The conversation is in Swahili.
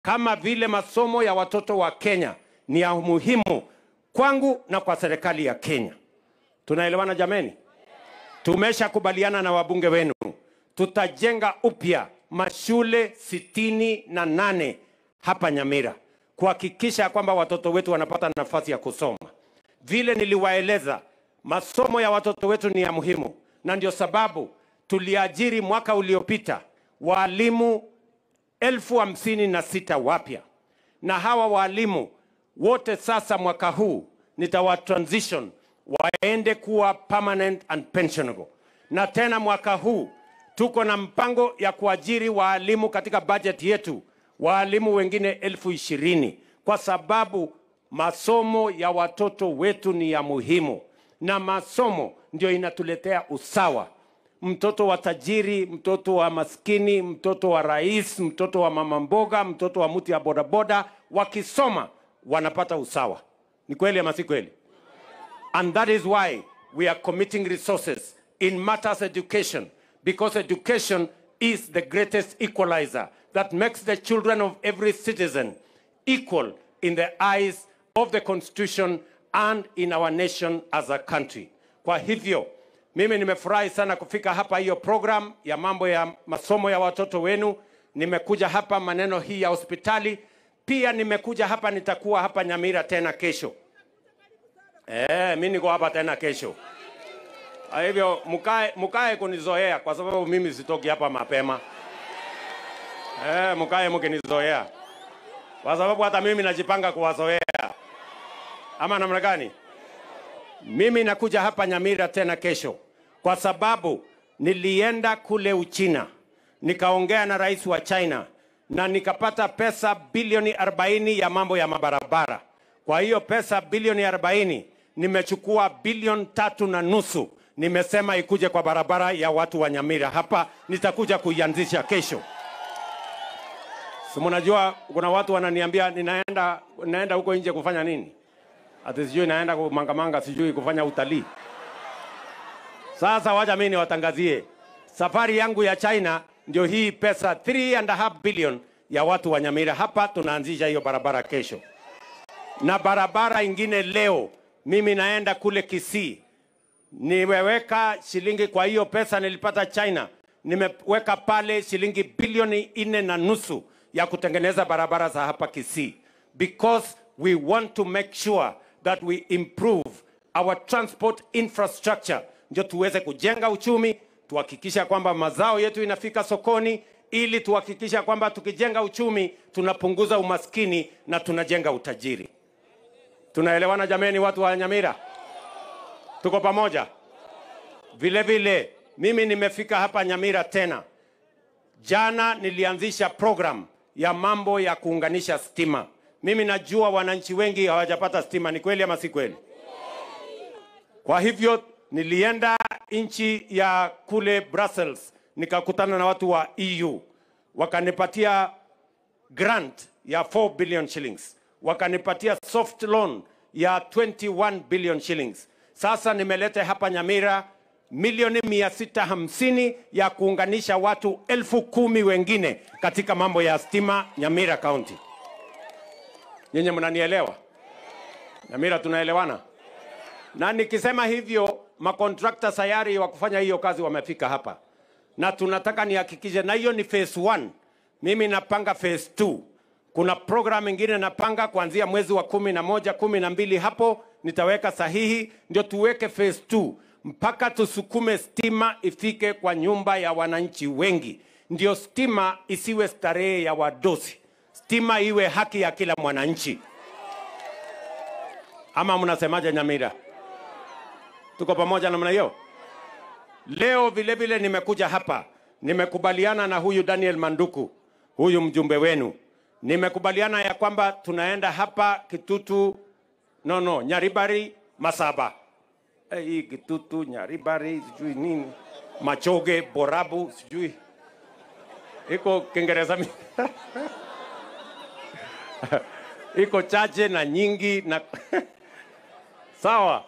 kama vile masomo ya watoto wa Kenya ni ya muhimu kwangu na kwa serikali ya Kenya. Tunaelewana jameni? Tumeshakubaliana na wabunge wenu, tutajenga upya mashule sitini na nane hapa Nyamira kuhakikisha kwamba watoto wetu wanapata nafasi ya kusoma. Vile niliwaeleza, masomo ya watoto wetu ni ya muhimu, na ndio sababu tuliajiri mwaka uliopita waalimu elfu hamsini na sita wapya, na hawa waalimu wote sasa mwaka huu nitawa transition waende kuwa permanent and pensionable, na tena mwaka huu tuko na mpango ya kuajiri waalimu katika budget yetu waalimu wengine elfu ishirini kwa sababu masomo ya watoto wetu ni ya muhimu, na masomo ndio inatuletea usawa. Mtoto wa tajiri, mtoto wa maskini, mtoto wa rais, mtoto wa mama mboga, mtoto wa mtu ya bodaboda, wakisoma wanapata usawa. Ni kweli ama si kweli? And that is why we are committing resources in matters education, because education is the greatest equalizer that makes the children of every citizen equal in the eyes of the constitution and in our nation as a country. Kwa hivyo mimi nimefurahi sana kufika hapa hiyo program ya mambo ya masomo ya watoto wenu. Nimekuja hapa maneno hii ya hospitali, pia nimekuja hapa, nitakuwa hapa Nyamira tena kesho. Eh, mimi niko hapa tena kesho. Kwa hivyo mkae mkae kunizoea kwa sababu mimi sitoki hapa mapema. Eh, mkae mkinizoea. Kwa sababu hata mimi najipanga kuwazoea. Ama namna gani? Mimi nakuja hapa Nyamira tena kesho kwa sababu nilienda kule Uchina nikaongea na rais wa China na nikapata pesa bilioni 40 ya mambo ya mabarabara. Kwa hiyo pesa bilioni 40 nimechukua bilioni tatu na nusu, nimesema ikuje kwa barabara ya watu wa Nyamira. Hapa nitakuja kuianzisha kesho. Si mnajua kuna watu wananiambia ninaenda naenda huko nje kufanya nini? Ati sijui naenda kumangamanga, sijui kufanya utalii. Sasa wacha mimi niwatangazie safari yangu ya China, ndio hii pesa 3 and a half billion ya watu wa Nyamira. Hapa tunaanzisha hiyo barabara kesho, na barabara ingine leo. Mimi naenda kule Kisii, nimeweka shilingi kwa hiyo pesa nilipata China, nimeweka pale shilingi bilioni nne na nusu ya kutengeneza barabara za hapa Kisii because we want to make sure that we improve our transport infrastructure, ndio tuweze kujenga uchumi, tuhakikisha kwamba mazao yetu inafika sokoni, ili tuhakikisha kwamba tukijenga uchumi tunapunguza umaskini na tunajenga utajiri. Tunaelewana jameni, watu wa Nyamira? Tuko pamoja? Vile vile mimi nimefika hapa Nyamira tena. Jana nilianzisha program ya mambo ya kuunganisha stima. Mimi najua wananchi wengi hawajapata stima, ni kweli ama si kweli? Kwa hivyo nilienda nchi ya kule Brussels, nikakutana na watu wa EU, wakanipatia grant ya 4 billion shillings, wakanipatia soft loan ya 21 billion shillings. Sasa nimeleta hapa Nyamira milioni mia sita hamsini ya kuunganisha watu elfu kumi wengine katika mambo ya stima Nyamira County. Nyinyi mnanielewa? Nyamira tunaelewana? Na nikisema hivyo, makontrakta sayari wa kufanya hiyo kazi wamefika hapa, na tunataka nihakikishe, na hiyo ni phase 1. Mimi napanga phase 2. Kuna program ingine napanga kuanzia mwezi wa kumi na moja, kumi na mbili, hapo nitaweka sahihi, ndio tuweke phase 2 mpaka tusukume stima ifike kwa nyumba ya wananchi wengi, ndio stima isiwe starehe ya wadosi, stima iwe haki ya kila mwananchi. Ama mnasemaje Nyamira? Tuko pamoja namna hiyo? Leo vile vile nimekuja hapa, nimekubaliana na huyu Daniel Manduku, huyu mjumbe wenu, nimekubaliana ya kwamba tunaenda hapa Kitutu, no no, Nyaribari, Masaba Eh, hii Kitutu, Nyaribari, sijui nini, Machoge, Borabu, sijui iko Kiingereza mi- iko chache na nyingi na sawa.